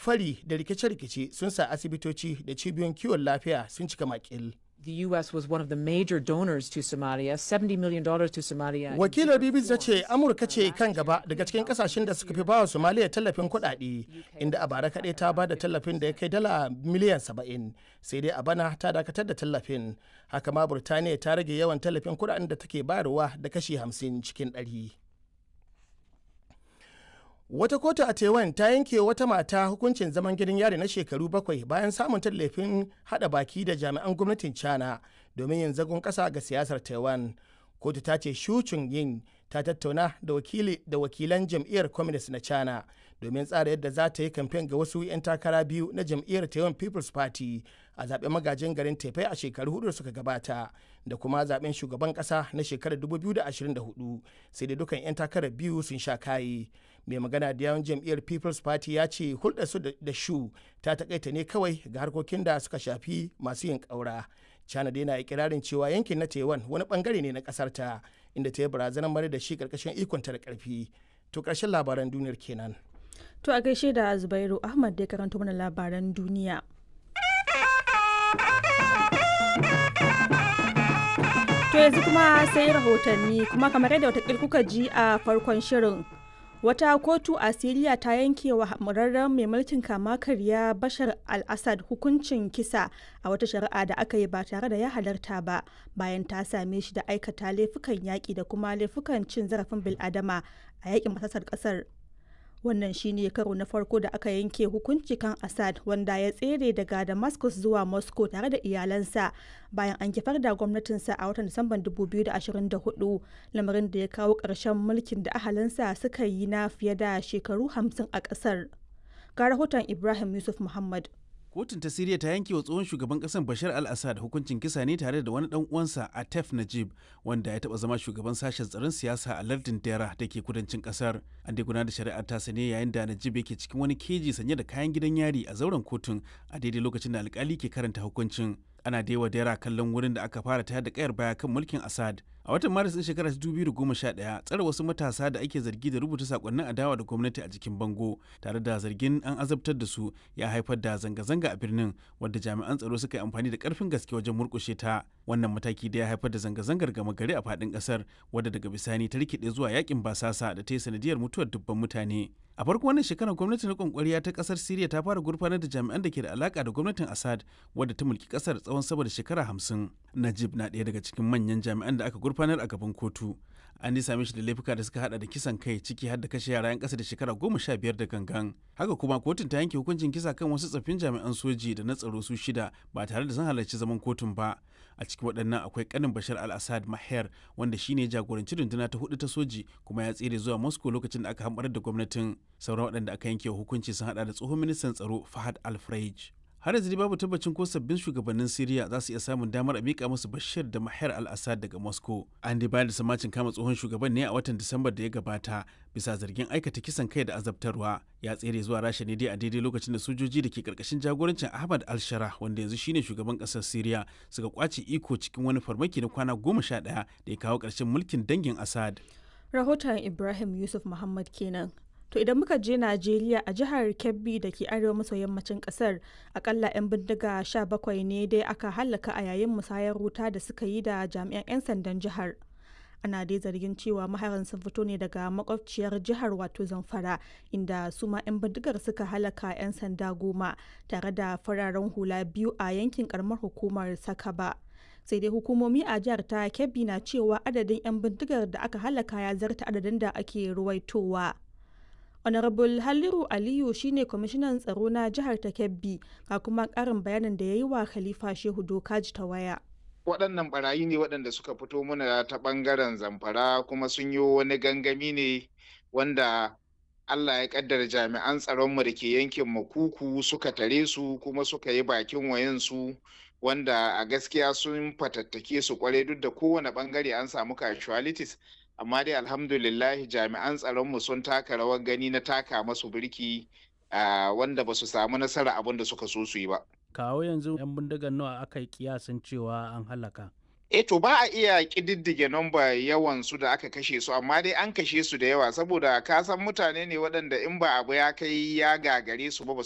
fari da rikice-rikice sun sa asibitoci da cibiyoyin kiwon lafiya sun cika makil. The U.S. was one of the major donors to Somalia, $70 million to Somalia. Wakilar BBC ta ce Amurka ce kan gaba daga cikin kasashen da suka fi bawa Somalia tallafin kuɗaɗe, inda a bara kaɗai ta ba da tallafin da ya kai dala miliyan 70, sai dai a bana ta dakatar da tallafin. Haka ma Burtaniya ta rage yawan tallafin kuɗaɗen da take bayarwa da kashi 50 cikin ɗari. Wata kotu a Taiwan ta yanke wata mata hukuncin zaman gidan yari na shekaru bakwai bayan samun tallafin hada baki da jami'an gwamnatin China domin yin zagon kasa ga siyasar Taiwan. Kotu ta ce Shu yin ta tattauna da wakili da wakilan jam'iyyar Communist na China domin tsara yadda za ta yi kamfen ga wasu 'yan takara biyu na jam'iyyar Taiwan People's Party a zaben magajin garin Taipei a shekaru hudu suka gabata da kuma zaben shugaban kasa na shekarar 2024 sai da dukan 'yan takarar biyu sun sha kayi. mai magana da yawan jam'iyyar people's party ya ce hulɗarsu da shu ta takaita ne kawai ga harkokin da suka shafi masu yin ƙaura china dai na ikirarin cewa yankin na taiwan wani bangare ne na ƙasar ta inda ta yi barazanar mara da shi ƙarƙashin ikonta da ƙarfi to ƙarshen labaran duniyar kenan to a gaishe da zubairu ahmad da karanto mana labaran duniya to yanzu kuma sai rahotanni kuma kamar yadda watakil kuka ji a farkon shirin wata kotu a siriya ta yanke wa hamurarren mai mulkin kama karya bashar al-assad hukuncin kisa a wata shari'a da aka yi ba tare da ya halarta ba bayan ta same shi da aikata laifukan yaƙi da kuma laifukan cin zarafin bil'adama a yaƙin masasar ƙasar wannan shine karo na farko da aka yanke hukunci kan assad wanda ya tsere daga damascus zuwa moscow tare da iyalansa bayan an kifar da gwamnatinsa a watan disamban 2024 lamarin da ya kawo ƙarshen mulkin da ahalinsa suka yi na fiye da shekaru 50 a ƙasar ga rahoton ibrahim yusuf muhammad kotun ta siriya ta yanke wa tsohon shugaban kasar bashar al-assad hukuncin kisa ne tare da wani dan uwansa atef najib wanda ya taba zama shugaban sashen tsaron siyasa a lardin dera da ke kudancin kasar an dai gudanar da shari'ar ta ne yayin da najib yake cikin wani keji sanye da kayan gidan yari a zauren kotun a daidai lokacin da alkali ke karanta hukuncin ana daiwa dera kallon wurin da aka fara tayar da kayar baya kan mulkin assad a watan maris din shekarar 2011 tsare wasu matasa da ake zargi da rubuta sakonnin adawa da gwamnati a jikin bango tare da zargin an azabtar da su ya haifar da zanga-zanga a birnin wadda jami'an tsaro suka yi amfani da karfin gaske wajen murkushe ta wannan mataki da ya haifar da zanga-zangar gama gari a faɗin ƙasar wadda daga bisani ta rikide zuwa yakin basasa da ta yi sanadiyar mutuwar dubban mutane a farko wannan shekarar gwamnatin rikon kwariya ta kasar siriya ta fara gurfanar da jami'an da ke da alaka da gwamnatin assad wadda ta mulki kasar tsawon sama da shekara hamsin najib na ɗaya daga cikin manyan jami'an da aka gurfanar a gaban kotu an same shi da laifuka da suka hada da kisan kai ciki har da kashe yara 'yan ƙasa da shekara goma sha biyar da gangan haka kuma kotun ta yanke hukuncin kisa kan wasu tsaffin jami'an soji da na tsaro su shida ba tare da sun halarci zaman kotun ba a cikin waɗannan akwai kanin bashar al-assad maher wanda shine jagoranci runduna ta hudu ta soji kuma ya tsere zuwa moscow lokacin da aka hamɓarar da gwamnatin sauran waɗanda aka yanke hukunci sun hada da tsohon ministan tsaro fahad al-freij har yanzu babu tabbacin ko sabbin shugabannin Siriya za su iya samun damar a mika musu Bashir da Mahar al-Assad daga Moscow. An dai bayar da samacin kama tsohon shugaban ne a watan Disambar da ya gabata bisa zargin aikata kisan kai da azabtarwa. Ya tsere zuwa Rasha ne dai a daidai lokacin da sojoji da ke karkashin jagorancin Ahmad al-Shara wanda yanzu shine shugaban kasar Siriya suka kwace iko cikin wani farmaki na kwana goma sha ɗaya da ya kawo ƙarshen mulkin dangin Assad. rahoton ibrahim yusuf muhammad kenan To idan muka je Najeriya a jihar Kebbi da ke arewa maso yammacin kasar akalla 'yan bindiga 17 ne dai aka hallaka a yayin musayar wuta da suka yi da jami'an 'yan sandan jihar. Ana dai zargin cewa maharan sun fito ne daga makwabciyar jihar wato Zamfara inda su ma 'yan bindigar suka halaka 'yan sanda goma tare da fararen hula biyu a yankin karamar hukumar Sakaba. sai dai hukumomi a jihar ta Kebbi na cewa adadin 'yan bindigar da aka halaka ya zarta adadin da ake ruwaitowa. honorable halliru aliyu shine kwamishinan tsaro na jihar ta kebbi ga kuma karin bayanin da ya yi wa khalifa shehu dokaji ta waya waɗannan barayi ne waɗanda suka fito muna ta ɓangaren zamfara kuma sun yi wani gangami ne wanda allah ya ƙaddara jami'an tsaronmu da ke yankin makuku suka tare su kuma suka yi bakin wayansu wanda a gaskiya sun fatattake su kwarai duk da kowane ɓangare an samu casualties amma dai alhamdulillah jami'an tsaronmu sun taka rawar gani na taka masu birki wanda ba su samu nasara abin da suka so su yi ba. kawo yanzu 'yan bindigar nawa aka yi kiyasin cewa an halaka E to ba a iya ƙididdige nomba yawan su da aka kashe su amma dai an kashe su da yawa saboda ka san mutane ne waɗanda in ba abu ya kai ya gagare su ba